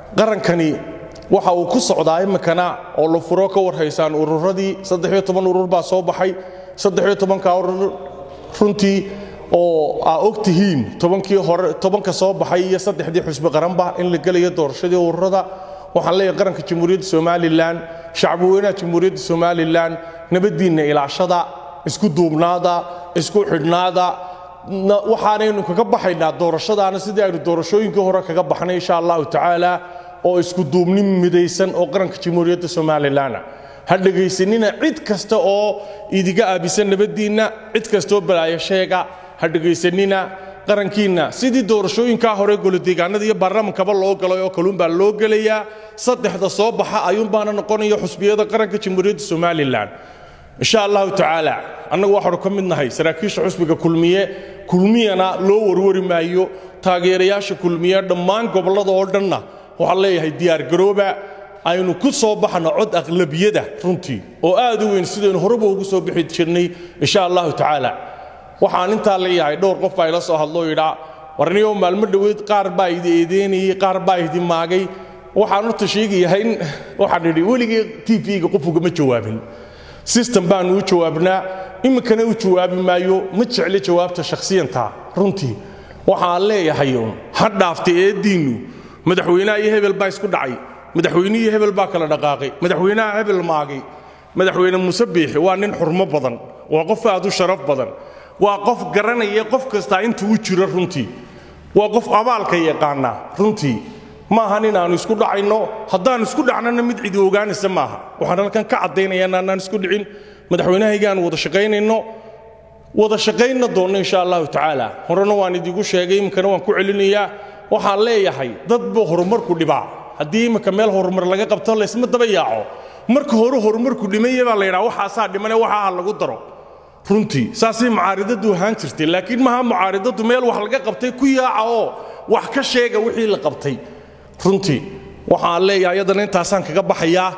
qarankani waxa uu ku socdaa iminkana oo la furo ka warhaysaan ururadii saddexiyo toban urur baa soo baxay saddexiyo tobanka urur runtii oo aa og tihiin tobankii hore tobanka soo baxay iyo saddexdii xusbi qaranba in la gelayo doorashadii ururada waxaan leeyahay qaranka jamhuuriyadda somalilan shacbi weynaha jamhuuriyadda somalilan nabaddiinna ilaashada isku duubnaada isku xidhnaada waxaanaynu kaga baxaynaa doorashadaana sidii aynu doorashooyinkii hore kaga baxnay insha allahu tacaala oo isku duubnin midaysan oo qaranka jamhuuriyadda somalilanna ha dhegaysanina cid kasta oo idiga aabisan nabaddiinna cid kastaoo balaayo sheega ha dhegaysanina qarankiinna sidii doorashooyinkaa hore golodeegaanada iyo baarlamankaba loo galay oo kaluunbaa loo gelayaa saddexda soo baxa ayuunbaana noqonaya xusbiyada qaranka jamhuuriyadda somalilan insha allahu tacaala annagu waxaanu ka mid nahay saraakiisha xusbiga kulmiye kulmiyana loo warwari maayo taageerayaasha kulmiye dhammaan gobollada oo dhanna waxaan leeyahay diyaargarooba aynu ku soo baxno cod aqlabiyada runtii oo aad u weyn sidaynu horeba ugu soo bixi jirnay insha allahu tacaala waxaan intaa leeyahay dhowr qof baa ila soo hadloo yidhaa warniyo maalmo dhoweyd qaar baa idi eedeynayey qaar baa idi maagay waxaan horta sheegayahay in waxaan idhi weligii tv-ga qof ugama jawaabin system baanu u jawaabnaa iminkana u jawaabi maayo ma jecli jawaabta shakhsiyanta runtii waxaan leeyahay uun ha dhaaftay eeddiinnu madaxweynaha iyo hebel baa isku dhacay madaxweynihii hebel baa kala dhaqaaqay madaxweynaha hebel maagay madaxweyne muuse biixi waa nin xurmo badan waa qof aad u sharaf badan waa qof garanaya qof kastaa intuu u jiro runtii waa qof abaalka yaqaana runtii maaha nin aanu isku dhacayno haddaan isku dhacnana mid cidi ogaanaysa maaha waxaan halkan ka caddaynaya inaanaan isku dhicin madaxweynahaygaan wada shaqaynayno wada shaqaynna doonno insha allahu tacaala horena waan idigu sheegay iminkana waan ku celinayaa waxaan leeyahay dad buu horumarku dhibaa haddii iminka meel horumar laga qabto laysma daba yaaco marka hore horumarku dhimaya baa la yidhaha waxaasaa dhimane waxaa ha lagu daro runtii saasay mucaaridadu ahaan jirtay laakiin maha mucaaridadu meel wax laga qabtay ku yaaca oo wax ka sheega wixii la qabtay runtii waxaan leeyahay iyadana intaasaan kaga baxayaa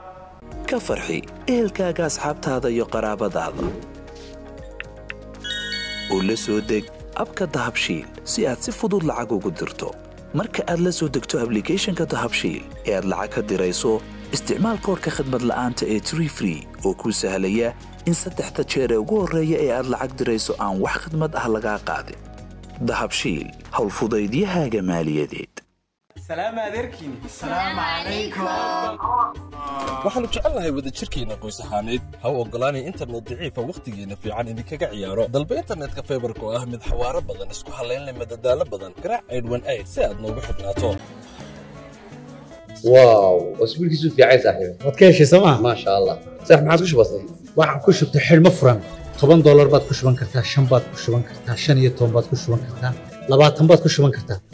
ka farxi ehelkaaga asxaabtaada iyo qaraabadaada oo la soo deg abka dahabshiil si aad si fudud lacag ugu dirto marka aad la soo degto ablicathonka dahabshiil ee aad lacag ka dirayso isticmaal koorka khadmad la'aanta ee tree free oo kuu sahlaya in saddexda jeer ee ugu horreeya ee aad lacag dirayso aan wax khidmad ah lagaa qaadin dahabshiil howlfudaydiyahaaga maaliyadeed waxaannu jecelnahay wadajirkeenna qoys ahaaneed ha u oggolaanay internet daciifa wakhtigeenna fiican idinkaga ciyaaro dalba internetka faybarka oo ah mid xawaaro badan isku hallayn leh madadaalo badan garaac aydhwan ayd si aad noogu xidhnaato واو اسبوع كيسو في عايز صاحبي waad ka heshay sooma ما شاء الله صح ما عاد كش بسيط waxaad ku shubtay xidhmo furan toban doolar baad ku shuban kartaa shan baad ku shuban kartaa shan iyo toban baad ku shuban kartaa labaatan baad ku shuban kartaa